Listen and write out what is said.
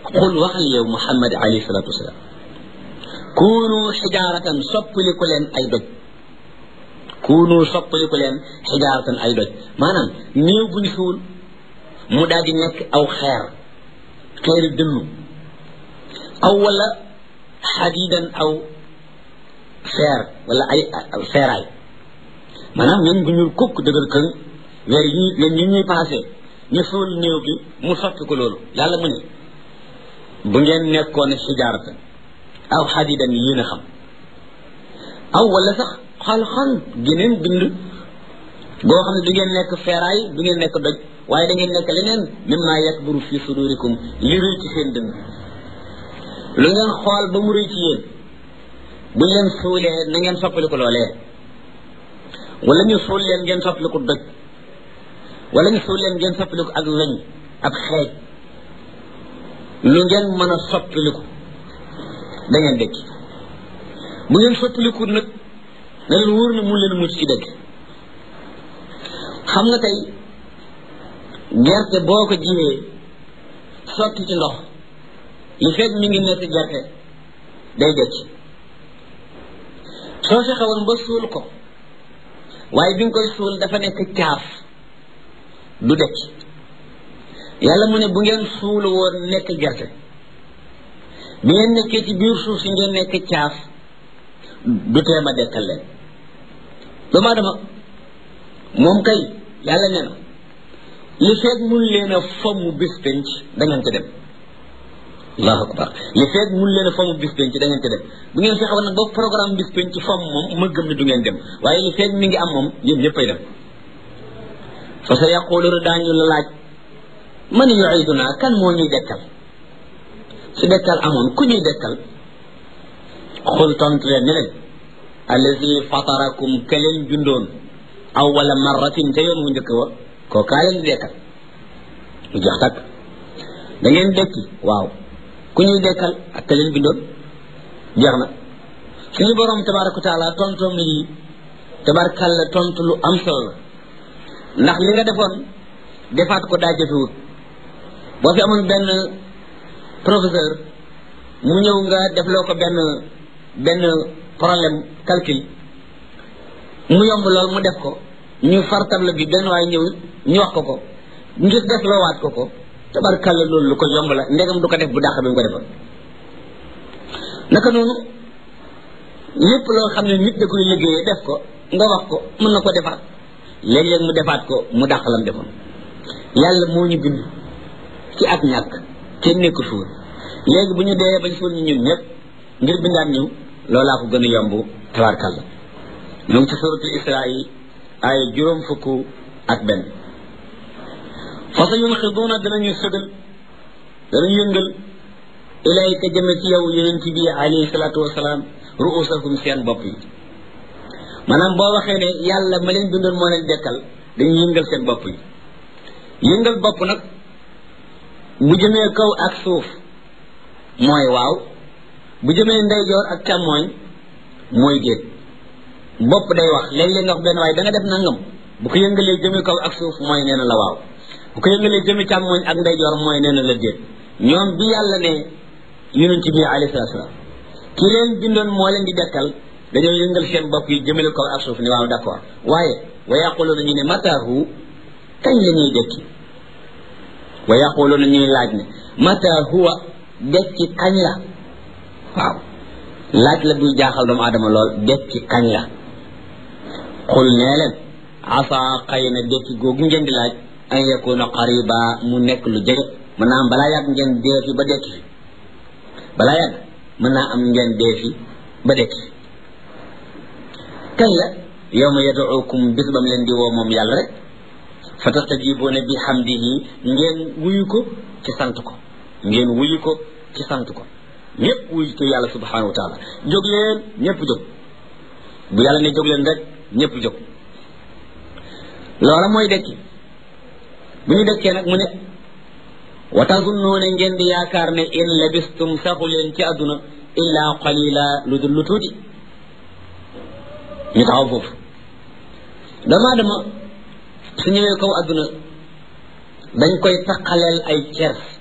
qul waxal yow muhammad alayhi salatu wasalaam kunu xijaaratan soppaliku leen ay doj kunu soppaliku leen xijaaratan ay doj maanaam néew buñ suul mu daal di nekk aw xeer xeeri dënnu aw wala xadidan aw feer wala ay feeraay maanaam ñun bu ñuul kukk dëgër këng weer yi weer yi ñuy passé ñu suul néew bi mu soppi ko loolu yàlla mu ne bu ngeen nekkoon xijaaratan aw xadidan yéen a xam aw wala sax xal-xal geneen bind boo xam ne du ngeen nekk feeraay du ngeen nekk doj waaye da ngeen nekk leneen mimma yakburu fi sudurikum li rëy ci seen dënn lu ngeen xool ba mu rëy ci yéen buñ leen suulee na ngeen soppaliku loolee wala ñu suul leen ngeen soppaliku doj wala ñu suul leen ngeen soppaliku ak weñ ak xeej lu ngeen mën a soppaliku da ngeen dëkk bu ngeen soppaliku nag na leen wóor na mu leen mucc ci dëkk xam nga tey gerte boo ko jiwee sotti ci ndox li fekk mi ngi nekk gerte day dëkk soo fexe woon ba suul ko waaye bi nga koy suul dafa nekk caaf du dëkk yàlla mu ne bu ngeen suul woon nekk gerte bi ngeen nekkee ci biir suuf si ngeen nekk caaf du teem a dekkal leen doomu aadama moom kay yàlla nee na li feeg mun leen a fomm bis penc da ngeen ca dem allahu akbar li feeg mun leen a fomm bis penc da ngeen ca dem bu ngeen fexe woon nag ba programme bis penc fomm moom ma gëm ne du ngeen dem waaye li feeg mi ngi am moom yéen ñëppay dem fa sa yaquluna daañu la laaj man yuiduna kan moo ñuy dekkal su dekkal amoon ku ñuy dekkal xul tontu leen ne leen allazi fatarakum ka leen bindoon awwala marratin te yoon wu njëkk wa koo kaa leen di dekkal mu jeex takk da ngeen dekki waaw ku ñuy dekkal ak ka leen bindoon jeex na suñu borom tabaraka wa taala tontoom lii tabarakalla tontu lu am solo la ndax li nga defoon defaat ko daa jafewut boo fi amoon benn professeur mu ñëw nga defloo ko benn benn problème calcul mu yomb lool mu def ko ñu far table bi benn waaye ñëw ñu wax ko ko ngir def loo waat ko ko tabarkalla loolu lu ko yomb la ndegam du ko def bu dàq bi mu ko defoon naka noonu lépp loo xam ne nit da koy liggéeyee def ko nga wax ko mën na ko defaat léeg-léeg mu defaat ko mu dàq lam defoon yàlla moo ñu bind ci ak ñàkk kenn nekku suul léegi bu ñu dee bañ suul ñu ñun ñëpp ngir bindaat ñu loolaa ko gën a yomb tabarkalla ñu ngi ci suratul isra yi ay juróom fukk ak benn fa sa yunxiduuna danañu sëgal danañu yëngal ilayka jëme ci yow yonent bi alayhi salaatu wasalaam ruusakum seen bopp yi maanaam boo waxee ne yàlla ma leen bindoon moo leen dekkal dañuy yëngal seen bopp yi yëngal bopp nag bu jëmee kaw ak suuf mooy waaw bu jëmee ndeyjoor ak càmmooñ mooy déet bopp day wax léeg-léeg nga wax benn waaye da nga def nangam bu ko yëngalee jëmee kaw ak suuf mooy nee na la waaw bu ko yëngalee jëmee càmmooñ ak ndeyjoor mooy nee na la déet ñoom bi yàlla ne yonent bi alayhi salaatu salaam ki leen bindoon moo leen di dekkal dañoo yëngal seen bopp yi jëmale kaw ak suuf ni waaw d'accord waaye wa yaquluuna ñu ne mataahu kañ la ñuy dekki wa yaquluuna ñuy laaj ne mata huwa dekki kañ la waaw laaj la buy jaaxal doomu aadama lool dekki kañ la xul nee leen asa xëy na dekki googu ngeen di laaj an yakuna qariba mu nekk lu jege mën naa am balaa yàgg ngeen dee fi ba dekki fi balaa yàgg mën naa am ngeen dee fi ba dekki fi kañ la yawma yad'ukum bis bam leen di woo moom yàlla rek fa tastajibuuna bi hamdihi ngeen wuyu ko ci sant ko ngeen wuyu ko ci sant ko ñëpp wuyu ko yàlla subhanahu wa taala jóg leen ñëpp jóg bu yàlla ne jóg leen rek ñëpp jóg loola mooy dekki bu ñu dekkee nag mu ne wa tazunnuuna ngeen di yaakaar ne in labistum saxu leen ci àdduna illa qalila lu dul lu tuuti ñu taxaw foofu doomu aadama su ñëwee kaw àdduna dañ koy taqaleel ay cer